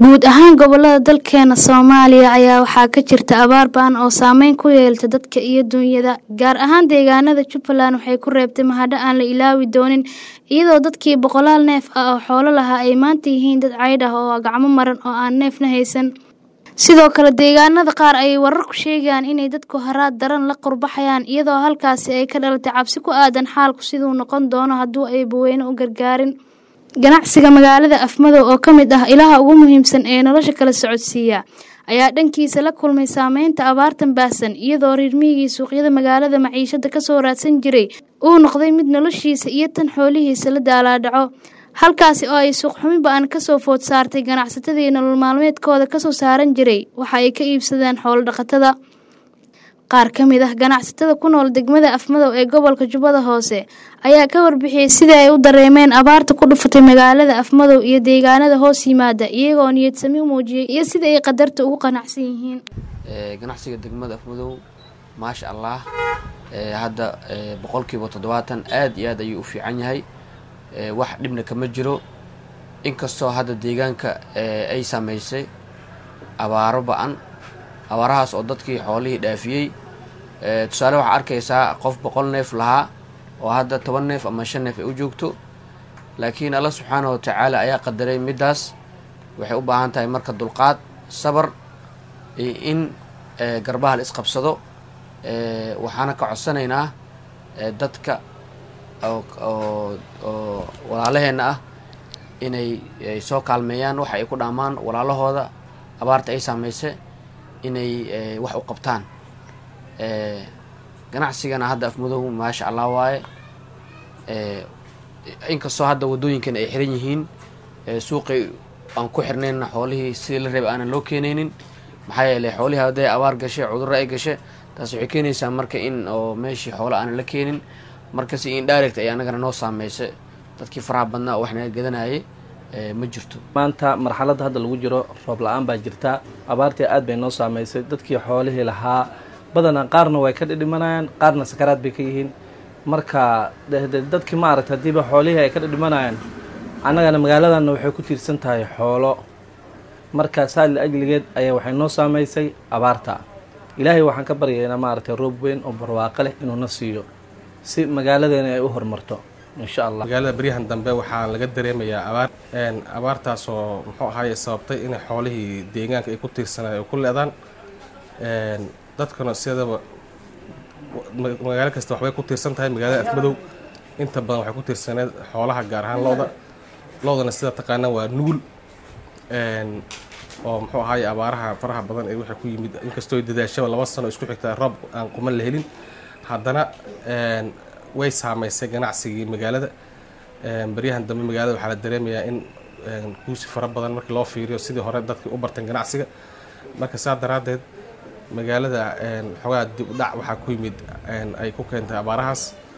guud ahaan gobolada dalkeena soomaaliya ayaa waxaa ka jirta abaar ba'an oo saameyn ku yeelata dadka iyo dunyada gaar ahaan deegaanada jubbaland waxay ku reebtay mahadho aan la ilaawi doonin iyadoo dadkii boqolaal neef ah oo xoolo lahaa ay maanta yihiin dad caydh ah oo gacmo maran oo aan neefna haysan sidoo kale deegaanada qaar ayay wararku sheegayaan inay dadku haraad daran la qurbaxayaan iyadoo halkaasi ay ka dhalatay cabsi ku aadan xaalku siduu noqon doono hadduu ay baweyne u gargaarin ganacsiga magaalada afmadow oo ka mid ah ilaha ugu muhiimsan ee nolosha kala socodsiiya ayaa dhankiisa la kulmay saameynta abaartan baahsan iyadoo riirmihigii suuqyada magaalada maciishada kasoo raadsan jiray uu noqday mid noloshiisa iyo tan xoolihiisa la daalaadhaco halkaasi oo ay suuqxumi ba-an kasoo food saartay ganacsatadii nolol maalmeedkooda kasoo saaran jiray waxa ay ka iibsadeen xoolo dhaqatada qaar ka mid ah ganacsatada ku nool degmada afmadow ee gobolka jubbada hoose ayaa ka warbixiyey sidii ay u dareemeen abaarta ku dhufatay magaalada afmadow iyo deegaanada hoos yimaada iyagoo niyadsami u muujiyey iyo sida ay qadarta ugu qanacsan yihiin ganacsiga degmada afmadow maasha allah hadda boqolkiiba toddobaatan aada iyo aad ayuu u fiican yahay wax dhibna kama jiro inkastoo hadda deegaanka ay saameysay abaaro ba-an abaarahaas oo dadkii xoolihii dhaafiyey tusaale waxaa arkaysaa qof boqol neef lahaa oo hadda toban neef ama shan neef ay u joogto laakiin alla subxaana wa tacaala ayaa qadaray middaas waxay u baahan tahay marka dulqaad sabar iyo in garbaha la isqabsado waxaana ka codsanaynaa dadka oo walaalaheenna ah inay soo kaalmeeyaan waxa ay ku dhaamaan walaalahooda abaarta ay saameysay inay wax u qabtaan ganacsigana hadda afmadow maasha allah waaye inkastoo hadda waddooyinkan ay xiran yihiin suuqay aan ku xirnaynna xoolihii sidii la reeba aanan loo keenaynin maxaa yeeley xoolihii hadday abaar gashe cudurro ay gashe taas waxay keenaysaa marka in oo meeshii xoolo aanan la keenin markasi in direct ay anagana noo saameysay dadkii faraha badnaa oo wax naga gadanayay ma jirto maanta marxaladda hadda lagu jiro roob la-aan baa jirta abaartii aad bay noo saameysay dadkii xoolihii lahaa badanaa qaarna way ka dhidhimanayaan qaarna sakaraad bay ka yihiin marka dadkii maaragta haddiiba xoolihii ay ka dhidhimanayaan annagana magaaladanna waxay ku tiirsan tahay xoolo marka saali ajligeed ayaa waxay noo saameysay abaarta ilaahay waxaan ka baryaynaa maaragtay roob weyn oo barwaaqo leh inuuna siiyo si magaaladeena ay u horumarto insha allah magaalada beryahan dambe waxaa laga dareemayaa abaar abaartaasoo muxuu ahaaye sababtay inay xoolihii deegaanka ay ku tiirsanaan ay ku le-daan dadkuna sidaba magaalo kasta waxbay ku tiirsan tahay magaalada afmadow inta badan waxay ku tiirsaneed xoolaha gaar ahaan lo-da lo-dana sida taqaanaa waa nugul oo muxuu ahaaye abaaraha faraha badan ee waxay ku yimid inkastoo dadaashaba laba sano isku xigtaa roob aan quman la helin haddana way saameysay ganacsigii magaalada baryahan dambe magaalada waxaa la dareemayaa in guusi fara badan markii loo fiiriyo sidii hore dadkii u barteen ganacsiga marka saa daraaddeed magaalada xoogaa dib u dhac waxaa ku yimid ay ku keentay abaarahaas